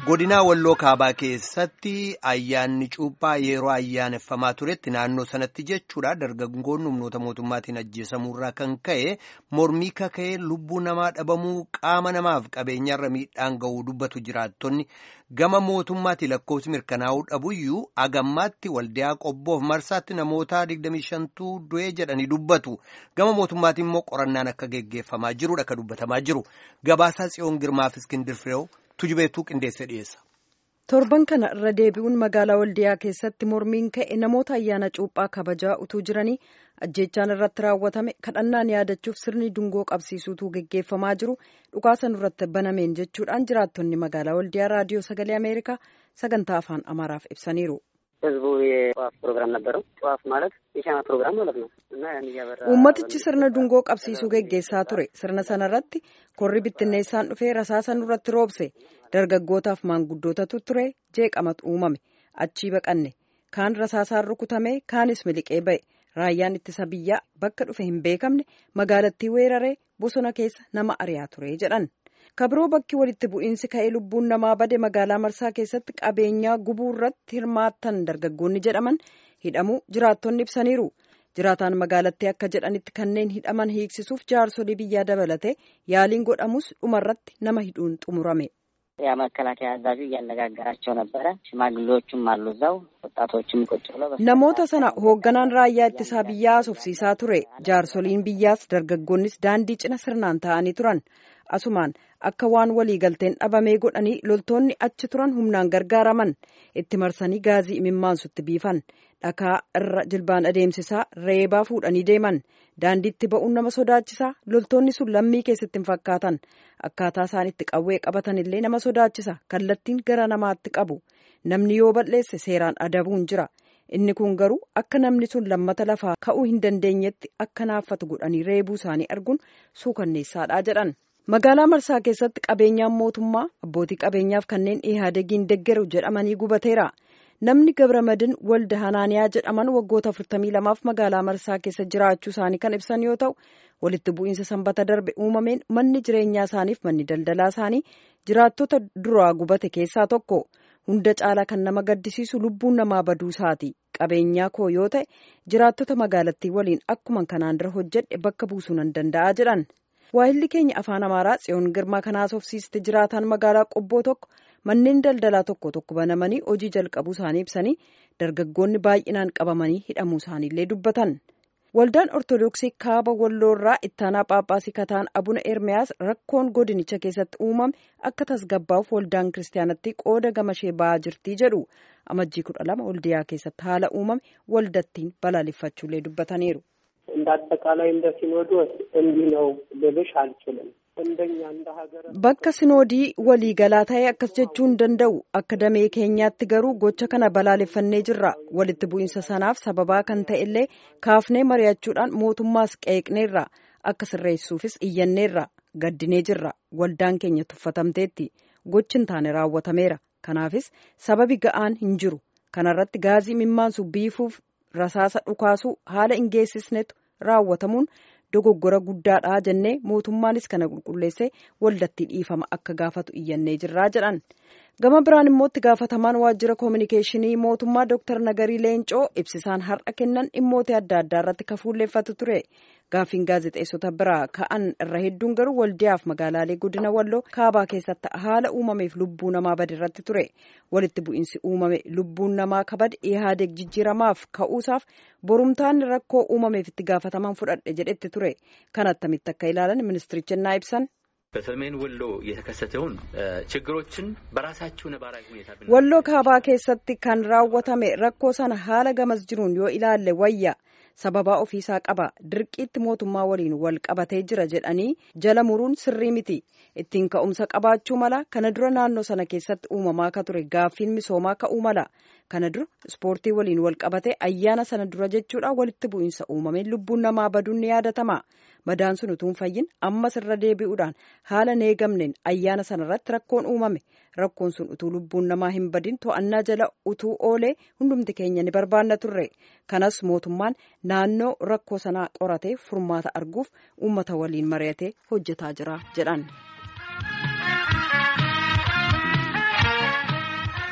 godinaa walloo kaabaa keessatti ayyaanni cuuphaa yeroo ayyaaneffamaa turetti naannoo sanatti jechuudha dargaggoonni humnoota mootummaatiin ajjeesamuurraa kan ka'e mormii kaka'ee lubbuu namaa dhabamuu qaama namaaf qabeenyarra miidhaan ga'uu dubbatu jiraattonni gama mootummaatti lakkoofsi mirkanaa'uu dhabuyyuu agammaatti waldiyaa qobboof marsaatti namoota 25tu du'ee jedhanii dubbatu gama mootummaatti immoo qorannaan akka geggeeffamaa jirudha akka dubbatamaa jiru gabaasaa tsiyoon girmaaf iskindir fireew tujubeetuu qindeessee dhiyeessa. torban kana irra deebi'uun magaalaa waldiyaa keessatti mormiin ka'e namoota ayyaana cuuphaa kabajaa utuu jiranii ajjeechaan irratti raawwatame kadhannaan yaadachuuf sirni dungoo qabsiisuutu geggeeffamaa jiru dhukaasan irratti banameen jechuudhaan jiraattonni magaalaa waldiyaa raadiyoo sagalee ameerikaa sagantaa afaan amaaraaf ibsaniiru. ህዝቡ የጠዋፍ ፕሮግራም ነበረው። ጠዋፍ ማለት የሻማ ፕሮግራም ማለት ነው እና ያን እያበራ uummatichi sirna dungoo qabsiisuu geggeessaa ture sirna sanarratti korri bittinneessaan dhufee rasaasa nurratti roobse dargaggootaaf maanguddootatu ture jeeqamatu uumame achii baqanne kaan rasaasaan rukutame kaanis miliqee ba'e raayyaan ittisa biyyaa bakka dhufe hin beekamne magaalattii weeraree bosona keessa nama ari'aa ture jedhan. kabiroo bakki walitti bu'iinsi ka'ee lubbuun namaa bade magaalaa marsaa keessatti qabeenyaa gubuu irratti hirmaattan dargaggoonni jedhaman hidhamuu jiraattonni ibsaniiru jiraataan magaalattii akka jedhanitti kanneen hidhaman hiiksisuuf jaarsolii biyyaa dabalate yaaliin godhamus dhumarratti nama hidhuun xumurame. ያ መከላከያ አዛዡ እያነጋገራቸው ነበረ። ሽማግሌዎቹም አሉ እዛው፣ ወጣቶችም ቁጭ ብለው namoota sana hoogganaan raayyaa ittisaa biyyaa haasofsiisaa ture jaarsoliin biyyaas dargaggoonnis daandii cina sirnaan ta'anii turan asumaan akka waan waliigalteen dhabamee godhanii loltoonni achi turan humnaan gargaaraman itti marsanii gaazii imimmaansutti biifan dhakaa irra jilbaan adeemsisaa reebaa fuudhanii deeman daandiitti ba'uun nama sodaachisaa loltoonni sun lammii keessatti hin fakkaatan akkaataa isaan itti qawwee qabatan illee nama sodaachisa kallattiin gara namaatti qabu namni yoo balleesse seeraan adabuun jira inni kun garuu akka namni sun lammata lafaa ka'uu hin dandeenyetti akka naaffatu godhanii reebuu isaanii arguun suukanneessaadha jedhan. magaalaa marsaa keessatti qabeenyaan mootummaa abbootii qabeenyaaf kanneen ihaadegiin deggeru jedhamanii gubateera namni gabramadin walda hanaaniyaa jedhaman waggoota 42f magaalaa marsaa keessa jiraachuu isaanii kan ibsan yoo ta'u walitti bu'iinsa sanbata darbe uumameen manni jireenyaa isaaniif manni daldalaa isaanii jiraattota duraa gubate keessaa tokko hunda caalaa kan nama gaddisiisu lubbuun namaa baduu isaati qabeenyaa koo yoo ta'e jiraattota magaalattii waliin akkuma kanaan dura hojjedhe bakka buusuu nan danda'a jedhan. waahilli keenya afaan amaaraa tsiyoon girmaa kan haasofsiiste jiraataan magaalaa qobboo tokko manneen daldalaa tokko tokko banamanii hojii jalqabuu isaanii ibsanii dargaggoonni baay'inaan qabamanii hidhamuu isaaniillee dubbatan waldaan ortodoksii kaaba walloorraa ittaanaa phaaphaasii kataan abuna ermiyaas rakkoon godinicha keessatti uumame akka tasgabbaa'uuf waldaan kiristaanatti qooda gamashee ba'aa jirtii jedhu amajjii kudha lama waldiyaa keessatti haala uumame waldattiin balaaleffachuullee dubbataniiru. እንደ አጠቃላይ እንደ ሲኖዶስ እንዲህ ነው ልልሽ አልችልም። እንደኛ እንደ ሀገረ bakka sinoodii waliigalaa ta'e akkas jechuu hin danda'u akka damee keenyaatti garuu gocha kana balaaleffannee jirra walitti bu'iinsa sanaaf sababaa kan ta'e illee kaafnee mari'achuudhaan mootummaas qeeqneerra akka sirreessuufis iyyanneerra gaddinee jirra waldaan keenya tuffatamteetti gochi hin taane raawwatameera kanaafis sababi ga'aan hin jiru kanarratti gaazii mimmaansu biifuuf rasaasa dhukaasuu haala hin geessisnetu raawwatamuun dogoggora guddaadha jennee mootummaanis kana qulqulleessee waldattii dhiifama akka gaafatu iyyannee jirraa jedhan gama biraan immoo itti gaafatamaan waajjira koominikeeshinii mootummaa dooktar nagarii leencoo ibsisaan har'a kennan dhimmoota adda addaa irratti kafuulleeffatu ture gaaffiin gaazexeessota biraa ka'an irra hedduun garuu waldiyaaf magaalaalee godina walloo kaabaa keessatti haala uumameef lubbuu namaa bade irratti ture walitti bu'iinsi uumame lubbuun namaa kabade ihaadeeg jijjiiramaaf ka'uusaaf borumtaan rakkoo uumameef itti gaafatamaan fudhadhe jedhetti ture kan attamitti akka ilaalan ministirichi innaa ibsan. በሰሜን ወሎ የተከሰተውን ችግሮችን በራሳቸው ነባራዊ ሁኔታ ወሎ kaabaa keessatti kan raawwatame rakkoo sana haala gamas jiruun yoo ilaalle wayya sababaa ofiisaa qaba dirqiitti mootummaa waliin wal qabatee jira jedhanii jala muruun sirrii miti ittiin ka'umsa qabaachuu mala kana dura naannoo sana keessatti uumamaa ka ture gaaffiin misoomaa ka'uu mala kana dura ispoortii waliin wal qabatee ayyaana sana dura jechuudha walitti bu'iinsa uumameen lubbuun namaa baduun ni yaadatama madaan sun utuu hin fayyin ammas irra deebi'uudhaan haala neegamneen ayyaana sanarratti rakkoon uumame rakkoon sun utuu lubbuun namaa hin badin to'annaa jala utuu oolee hundumti keenya ni barbaanna turre kanas mootummaan naannoo rakkoo sanaa qoratee furmaata arguuf uummata waliin mari'atee hojjetaa jira jedhan.